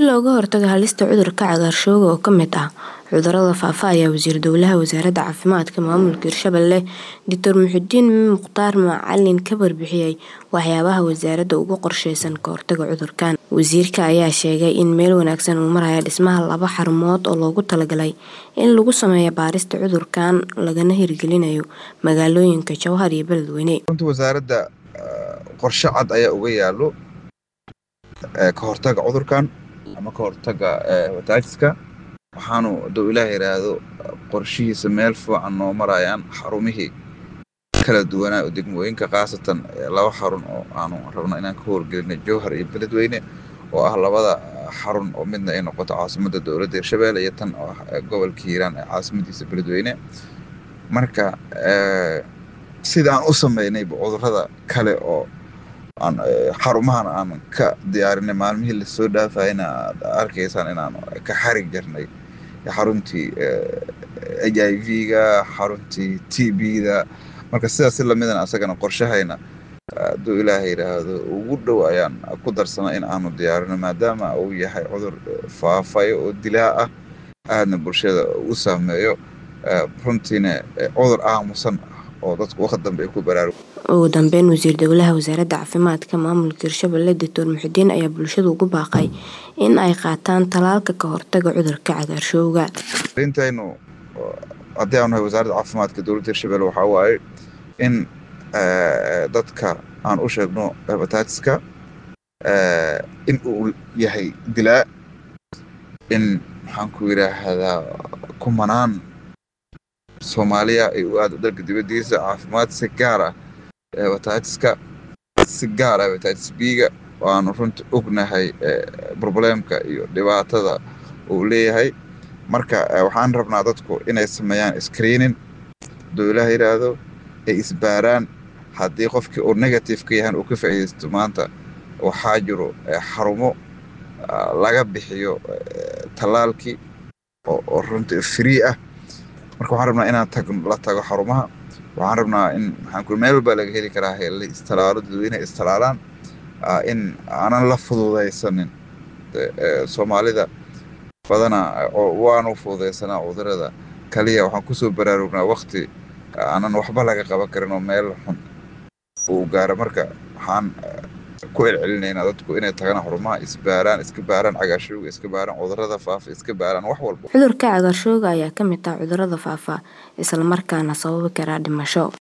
looga hortago halista cudurka cagaarshowga oo ka mid ah cudurrada faafa ayaa wasiir dowlaha wasaaradda caafimaadka maamulka hirshabelle doctor muxudiin mukhtaar macalin ka warbixiyey waxyaabaha wasaaradda uga qorsheysan ka hortaga cudurkan wasiirka ayaa sheegay in meel wanaagsan uu maraya dhismaha laba xarumood oo loogu talagalay in lagu sameeyo baarista cudurkan lagana hirgelinayo magaalooyinka jowhar iyo beledweyne runtii wasaaradda qorshe cad ayaa uga yaalo ka hortaga cudurkan ama ka hortaga hepatitis-ka waxaanu hadduu ilaah yidhaahdo qorshihiisa meel fiican noo marayaan xarumihii kala duwanaa oo degmooyinka khaasatan laba xarun oo aanu rabno inaan ka howlgelino jowhar iyo beledweyne oo ah labada xarun oo midna ay noqoto caasimadda dowladda hirshabelle iyo tan oo ah gobolka hiiraan ee caasimadiisa beledweyne marka sida aan u sameynayba cudurrada kale oo aan xarumahan aan ka diyaarinay maalmihii lasoo dhaafayna aad arkaysaan inaan ka xarig jarnay xaruntii h i v-ga xaruntii t b-da marka sidaas si lamidan asagana qorshahayna hadduu ilaaha yidhaahdo ugu dhow ayaan ku darsana in aanu diyaarino maadaama uu yahay cudur faafayo oo dilaa ah aadna bulshada u saameeyo runtiina cudur aamusan oo dadku waqti dambe ay ku baraarugo ugu dambeyn wasiir dowlaha wasaaradda caafimaadka maamulka hirshabelle doctor muxudiin ayaa bulshada ugu baaqay in ay qaataan talaalka ka hortaga cudurka cagaarshowga intaynu haddii aanu nahay wasaaradda caafimaadka dowladda hirshabelle waxaa waaye in dadka aan u sheegno hepatitis-ka in uu yahay dilaa in maxaan ku yidhaahdaa kumanaan soomaaliya ay u aado dalka dibaddiisa caafimaad si gaar ah hepatitis-ka si gaar ah hepatitis b-ga waanu runtii ognahay problemka iyo dhibaatada uu leeyahay marka waxaan rabnaa dadku inay sameeyaan screening hadduu ilaah yidhaahdo ay isbaaraan haddii qofkii uu negative ka yahan uu ka faa'iidaysto maanta waxaa jiro xarumo laga bixiyo tallaalkii oo runtii free ah marka waxaan rabnaa inaan tag la tago xarumaha waxaan rabnaa in maxaan ku meel baa laga heli karaa la istalaalo dadweyne istalaalaan in aanan la fududaysanin soomaalida badana waanu fududaysanaa cudurada kaliya waxaan kusoo baraarugnaa wakti aanan waxba laga qaban karin oo meel xun uu gaaro marka waxaan ku celcelinaynaa dadku inay tagaan xarumaha isbaaraan iska baaraan cagaarshowga iska baaraan cudurada faafa iska baaraan wax walba cudurka cagaarshowga ayaa ka mid ah cudurrada faafa islamarkaana sababi karaa dhimasho